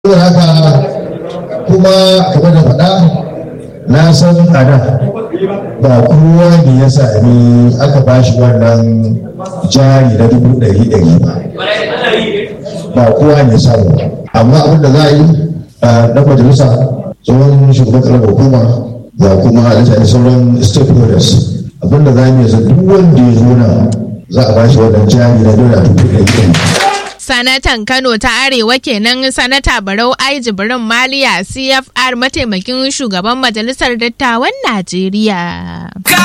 saboda haka kuma kamar da faɗa na san a da ba kowa ne ya sami aka ba shi wannan jari na dubu ɗari ɗari ba ba kowa ne samu ba amma abin da za a yi na majalisa tsohon shugaban karamar hukuma da kuma da sauran stakeholders abin da za mu yi duk wanda ya zo nan za a ba shi wannan jari na dole dubu ɗari ɗari Sanatan Kano ta Arewa kenan Sanata Barau Ai Jibrin Maliya CFR mataimakin shugaban Majalisar Dattawan Najeriya.